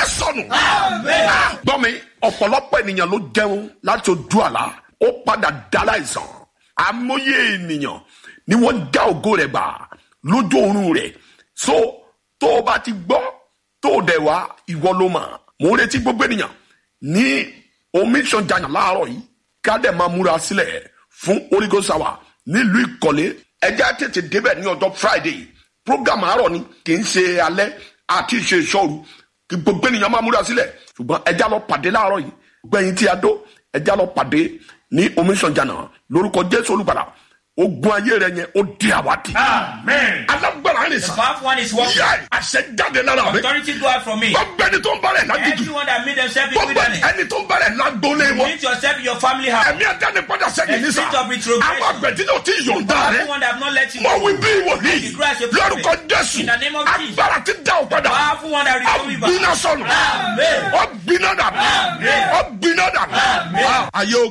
sọnù. gbọ́ mi ọ̀pọ̀lọpọ̀ ènìyàn ló jẹun láti ojú àlá ó padà dá láìsàn àmọye ènìyàn ni wọ́n dá ògo rẹ̀ gbà lójú oorun rẹ̀ so tó o bá ti gbọ́ tó o dẹ̀ wá ìwọ ló mà mò ń retí gbogbo ènìyàn ní omi ìṣànjàyàn láàárọ̀ yìí ká dẹ̀ máa múra sílẹ̀ fún orígo sáwà nílùú ìkọ̀lé ẹjẹ́ tètè débẹ̀ ní ọjọ́ friday program àárọ̀ ni kì í ṣe alẹ́ àti ṣe ìṣọ́ru kí gbogbo ènìyàn máa múra sílẹ̀ ṣùgbọ́n ẹjẹ́ lọ pàdé láàárọ̀ yìí gbẹ̀yìn tí a dó ẹjẹ́ lọ pàdé ní omi ìṣànjàyàn lórúkọ jésù olùgbàlà ogun ayé rẹ yẹn ó di àwádìí Amen. alágbára rẹ The sàn powerful one is working. yẹ àṣẹ jáde lára mi Authority go out from me. gbogbo ẹni tó ń bá rẹ̀ lágídí Everyone that made themselves in gbogbo wilderness. ẹni tó ń bá rẹ̀ lágbólé wọn Meet yourself in your family house. ẹ̀mí ẹ̀dáni padà sẹ́yìn A ní sà spirit of retrogression. àwọn àgbẹ̀dì náà ti yọ̀ǹda rẹ̀ Powerful one that have not let you mo go. wí bí wòlíì The grace of prophet. lórúkọ jésù In the name of Jesus. agbára ti dá o padà Powerful one that restore me back. ọ̀gbiná sọnù Amen. ọ̀gbiná dànù Amen. ọ̀gbiná dànù Amen. ayé o